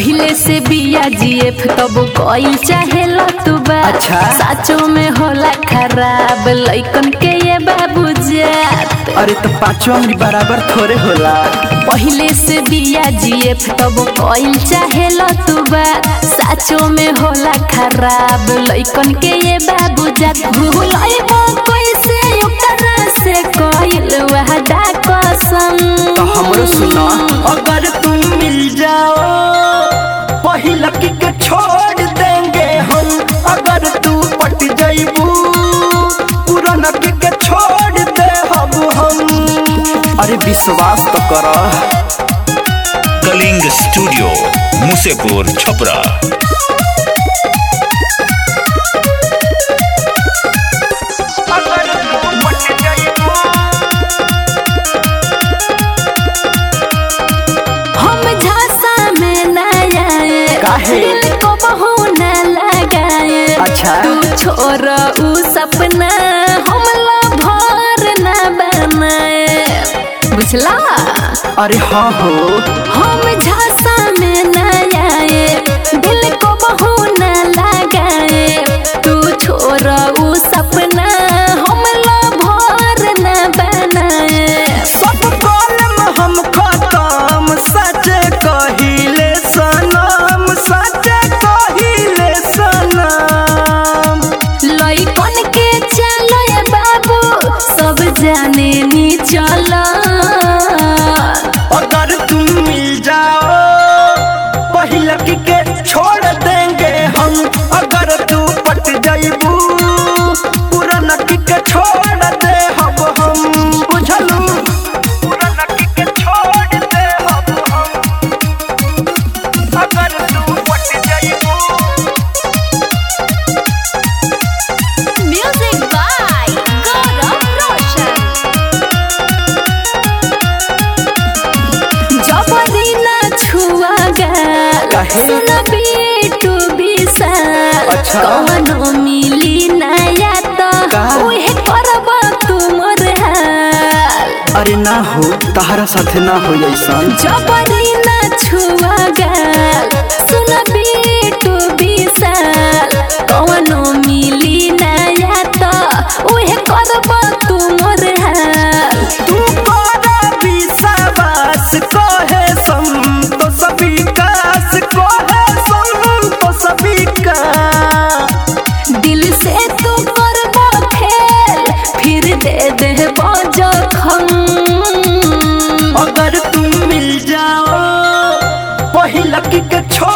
पहले से बिया जीएफ तब कोई चाहे तू बा अच्छा। साचो में होला खराब लइकन के ये बाबू जात अरे तो पांचों अंगली बराबर थोड़े होला पहले से बिया जीएफ तब कोई चाहे तू बा साचो में होला खराब लइकन के ये बाबू जात भूलइबो कैसे ओकरा से कोइल वहदा कसम तो हमरो सुना अगर तुम मिल जाओ पहिला के छोड़ देंगे हम अगर तू पट जाइबू पुराना के छोड़ दे हम हम अरे विश्वास तो करो कलिंग स्टूडियो मुसेपुर छपरा अगर तू पट जाइबू हम झांसा में न आए काहे? दिल को बहू न लगाए अच्छा। तू छोड़ ऊ सपना हम भर न बनाए बुझला अरे हाँ हो हम झांसा में न आए दिल को बहू न लगाए तू छोड़ ऊ सपना हम भर न बनाए सब कलम हम खत्म सच कहिले सनम सच कहिले सनम लइकन के चलो ये बाबू सब जाने नी चला अगर तुम मिल जाओ पहिला के छोड़ देंगे हम अगर तू पट जाइबू पुराना के छोड़ दे हम हम बुझलू पुराना के छोड़ दे हम हम अगर तू पट जाइबू म्यूजिक बाय गौरव रोशन जबरी ना छुआ गल काहे? सुन बेटू विशाल अच्छा। कवनो मिली नया तो का? उहे करब तुमर हाल अरे ना हो तहरा साथे ना हो ऐसन जबरी ना छुआ गल सुन बेटू विशाल कवनो मिली नया तो उहे करब तुमर हाल तू करा विश्वास कहे संतोष विकास कहे संतोष विकास दिल से तू करबो खेल फिर दे दे जखम अगर तुम मिल जाओ पहिला के छोड़